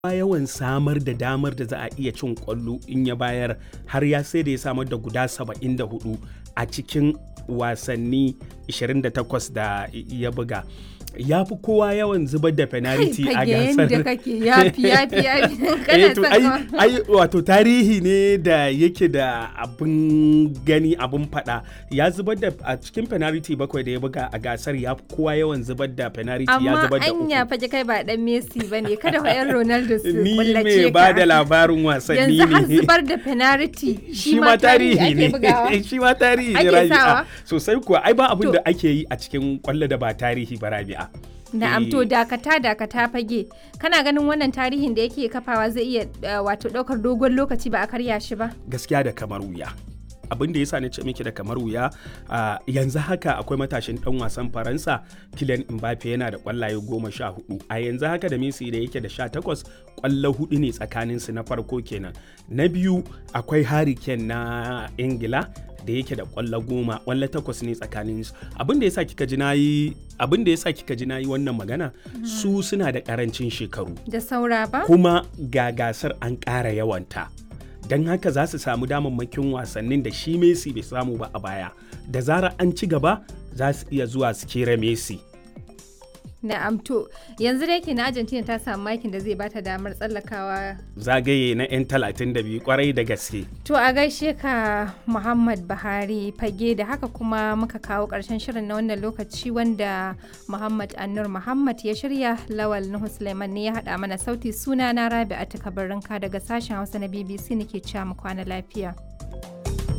yawan samar da damar da za a iya cin kwallo in ya bayar har ya sai da ya samar da guda 74 a cikin wasanni 28 da ya buga ya fi kowa yawan zubar da penalty a gasar da kake yafi yafi yafi Eh, to, ai, ai wato tarihi ne da yake da abin gani abin fada ya zubar da a cikin penalty bakwai da ya buga a gasar ya fi kowa yawan zubar da penalty ya amma zubar da anya uku fage kai ba dan Messi bane kada fa yan Ronaldo su ni kullace mai ka ba da labarin wasanni yanzu har ne zubar da penalty shi ma tarihi ake bugawa ne shi ma tarihi ne Ake rabi'a sawa? sosai kuwa ai ba abin To- da ake yi a cikin kwallo da ba tarihi ba rabi'a Na'am Eh, to dakata dakata fage kana ganin wannan tarihin da yake kafawa zai iya uh, wato daukar dogon lokaci ba a karya shi ba gaskiya da kamar wuya abin da yasa na ce miki da kamar wuya a yanzu haka akwai matashin dan wasan faransa Kylian Mbappe yana da kwallaye goma sha hudu a yanzu haka da Messi da yake da sha takwas kwallo hudu ne tsakanin su na farko kenan na biyu akwai Harry Kane na Ingila da yake da kwallo goma kwallo takwas ne tsakanin su abin da yasa kika ji nayi abin da yasa kika ji nayi wannan magana su suna da karancin shekaru da saura ba kuma ga gasar an ƙara yawanta don haka za su samu damammakin wasannin da shi Messi bai samu ba a baya da zarar an ci gaba za su iya zuwa su kera Messi Na'am to yanzu da yake na Argentina ta samu makin da zai bata damar tsallakawa zagaye na 'yan 32 kwarai da gaske To a gaishe ka Muhammad Buhari fage da haka kuma muka kawo ƙarshen shirin na wannan lokaci wanda Muhammad Annur Muhammad ya shirya Lawal Nuhu Suleiman ne ya haɗa mana sauti suna na Rabi'atu Kabarinka daga sashen Hausa na BBC nake cewa mu kwana lafiya.